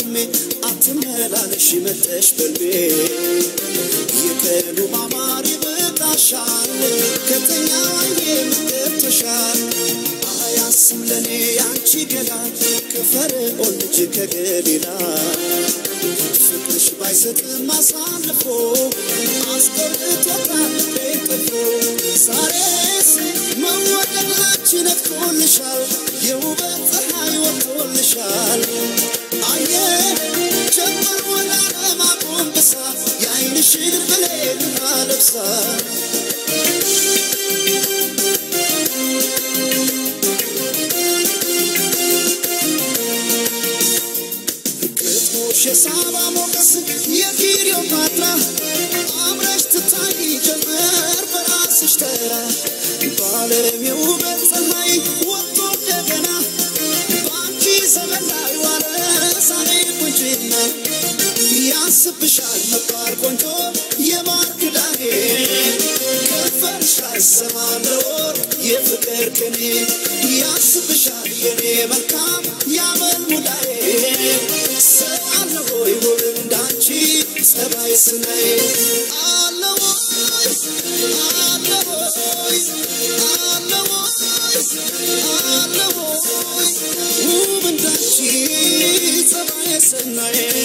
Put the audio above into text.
ህልሜ አትመላለሽ መጠሽ በልቤ የቀኑ ማማር ይበቃሻል ከተኛ ዋዬ ምገብተሻል አያስም ለእኔ ያንቺ ገላ ከፈርዖን ልጅ ከገሊላ ፍቅርሽ ባይሰጥም አሳልፎ አስቀርቶታል ልቤን ጠልፎ ዛሬስ መወደድ ላንቺ ነጥቆልሻል የውበት ፀሐይ ወጥቶልሻል አየ ጀመር ወደ ዓለም አጎንብሳ የዓይንሽን ብሌን አለብሳ ግጥሞሽ የሳባ ሞገስ የክሊዮፓትራ አምረሽ ትታይ ጀመር በራስሽ ተራ በዓለም የውበት ፀሐይ ወጥቶ እንደገና በአንቺ ዘመን ላይ ዋለ ዛሬ ቁንጅና ያስብሻል መባል ቆንጆ የማር ክዳኔ ከንፈርሽ ላይ ሰማለው ወርቅ የፍቅር ቅኔ ያስብሻል የኔ መልካም ያመል ሙዳዬ ሰው አለ ሆይ ውብ እንዳንቺ ጸባይ ስናይ አለ ወይ አለ ወይ አለ ወይ አለ ወይ ውብ እንዳንቺ ጸባይ ስናይ